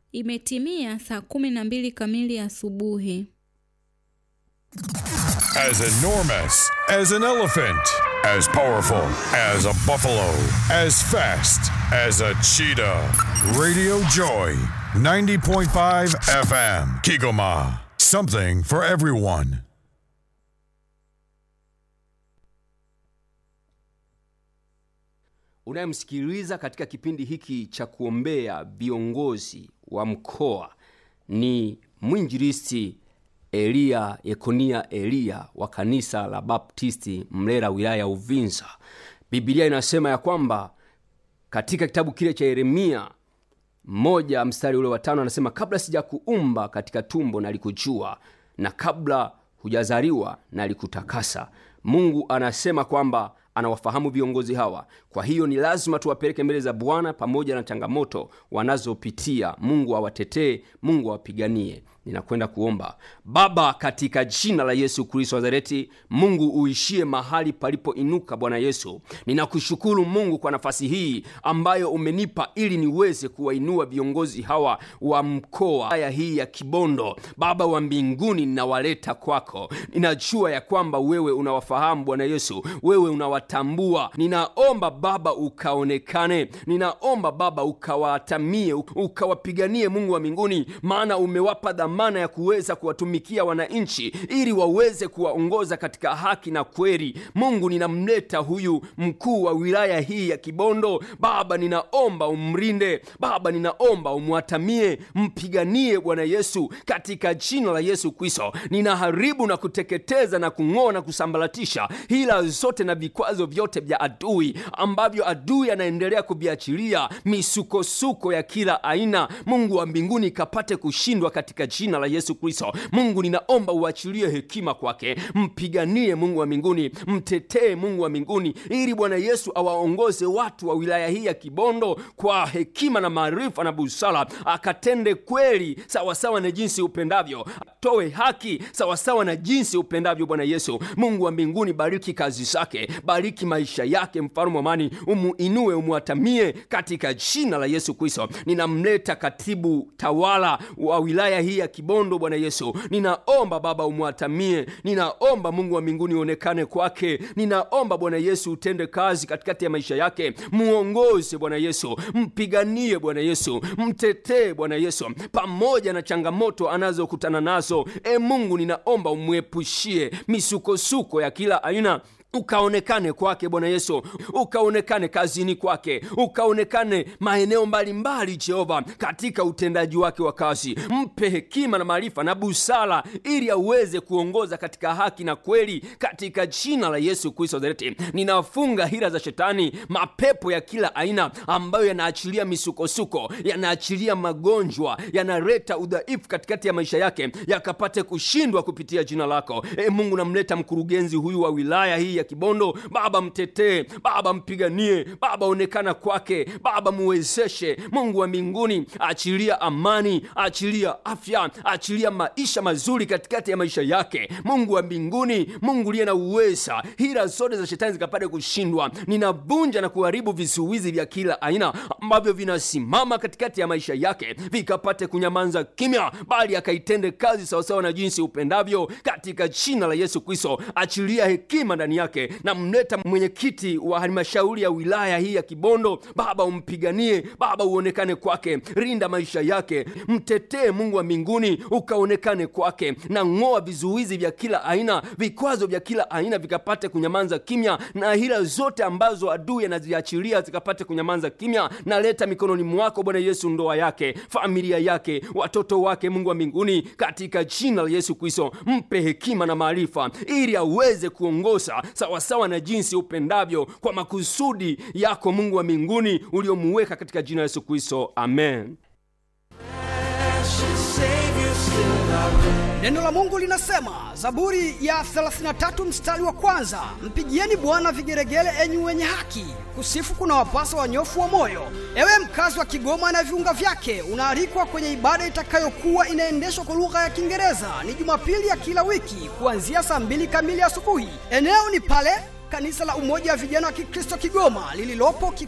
Imetimia saa kumi na mbili kamili asubuhi. As enormous as an elephant, as powerful as a buffalo, as fast as a cheetah. Radio Joy, 90.5 FM, Kigoma. Something for everyone. Unayemsikiliza katika kipindi hiki cha kuombea viongozi wa mkoa ni mwinjilisti Eliya Yekonia Eliya wa kanisa la Baptisti Mlera, wilaya ya Uvinza. Biblia inasema ya kwamba katika kitabu kile cha Yeremia moja mstari ule wa tano anasema, kabla sijakuumba katika tumbo nalikujua, na kabla hujazaliwa nalikutakasa. Mungu anasema kwamba anawafahamu viongozi hawa. Kwa hiyo ni lazima tuwapeleke mbele za Bwana pamoja na changamoto wanazopitia. Mungu awatetee, Mungu awapiganie. Ninakwenda kuomba. Baba, katika jina la Yesu Kristo wa Nazareti, Mungu uishie mahali palipoinuka. Bwana Yesu, ninakushukuru Mungu kwa nafasi hii ambayo umenipa ili niweze kuwainua viongozi hawa wa mkoa haya hii ya Kibondo. Baba wa mbinguni, ninawaleta kwako. Ninajua ya kwamba wewe unawafahamu Bwana Yesu, wewe unawatambua. Ninaomba Baba ukaonekane, ninaomba Baba ukawatamie, ukawapiganie Mungu wa mbinguni, maana umewapa dhamana ya kuweza kuwatumikia wananchi ili waweze kuwaongoza katika haki na kweli. Mungu, ninamleta huyu mkuu wa wilaya hii ya Kibondo. Baba, ninaomba umrinde. Baba, ninaomba umwatamie, mpiganie Bwana Yesu, katika jina la Yesu Kristo. Ninaharibu na kuteketeza na kung'oa na kusambaratisha hila zote na vikwazo vyote vya adui ambavyo adui anaendelea kuviachilia, misukosuko ya kila aina. Mungu wa mbinguni ikapate kushindwa katika jina la Yesu Kristo. Mungu, ninaomba uachilie hekima kwake, mpiganie Mungu wa mbinguni, mtetee Mungu wa mbinguni, ili Bwana Yesu awaongoze watu wa wilaya hii ya Kibondo kwa hekima na maarifa na busara, akatende kweli sawasawa na jinsi upendavyo, atoe haki sawasawa na jinsi upendavyo. Bwana Yesu, Mungu wa mbinguni, bariki kazi zake, bariki maisha yake, mfalme wa amani, umuinue, umwatamie katika jina la Yesu Kristo. Ninamleta katibu tawala wa wilaya hii ya Kibondo. Bwana Yesu, ninaomba Baba umwatamie, ninaomba Mungu wa mbinguni uonekane kwake, ninaomba Bwana Yesu utende kazi katikati ya maisha yake, muongoze Bwana Yesu, mpiganie Bwana Yesu, mtetee Bwana Yesu, pamoja na changamoto anazokutana nazo. E Mungu, ninaomba umwepushie misukosuko ya kila aina ukaonekane kwake Bwana Yesu, ukaonekane kazini kwake, ukaonekane maeneo mbalimbali Jehova, katika utendaji wake wa kazi. Mpe hekima na maarifa na busara, ili aweze kuongoza katika haki na kweli, katika jina la Yesu Kristo Nazareti. Ninafunga hila za Shetani, mapepo ya kila aina ambayo yanaachilia misukosuko, yanaachilia magonjwa, yanaleta udhaifu katikati ya maisha yake, yakapate kushindwa kupitia jina lako. E Mungu, namleta mkurugenzi huyu wa wilaya hii ya Kibondo. Baba mtetee, Baba mpiganie, Baba onekana kwake, Baba muwezeshe. Mungu wa mbinguni, achilia amani, achilia afya, achilia maisha mazuri katikati ya maisha yake. Mungu wa mbinguni, Mungu liye na uweza, hila zote za shetani zikapate kushindwa. Ninavunja na kuharibu vizuizi vya kila aina ambavyo vinasimama katikati ya maisha yake, vikapate kunyamanza kimya, bali akaitende kazi sawasawa na jinsi upendavyo, katika jina la Yesu Kristo. Achilia hekima ndani yake na mleta mwenyekiti wa halmashauri ya wilaya hii ya Kibondo. Baba umpiganie, Baba uonekane kwake, rinda maisha yake, mtetee Mungu wa mbinguni, ukaonekane kwake, na ng'oa vizuizi vya kila aina, vikwazo vya kila aina vikapate kunyamanza kimya, na hila zote ambazo adui anaziachilia zikapate kunyamanza kimya. Naleta mikononi mwako Bwana Yesu, ndoa yake, familia yake, watoto wake, Mungu wa mbinguni, katika jina la Yesu Kristo, mpe hekima na maarifa ili aweze kuongoza sawasawa na jinsi upendavyo kwa makusudi yako Mungu wa mbinguni uliomuweka katika jina la Yesu Kristo, amen. Neno la Mungu linasema, Zaburi ya 33 mstari wa kwanza, mpigieni Bwana vigeregere, enyi wenye haki, kusifu kuna wapasa wanyofu wa moyo. Ewe mkazi wa Kigoma na viunga vyake, unaalikwa kwenye ibada itakayokuwa inaendeshwa kwa lugha ya Kiingereza. Ni Jumapili ya kila wiki kuanzia saa mbili kamili asubuhi. Eneo ni pale kanisa la Umoja wa Vijana wa Kikristo Kigoma lililopo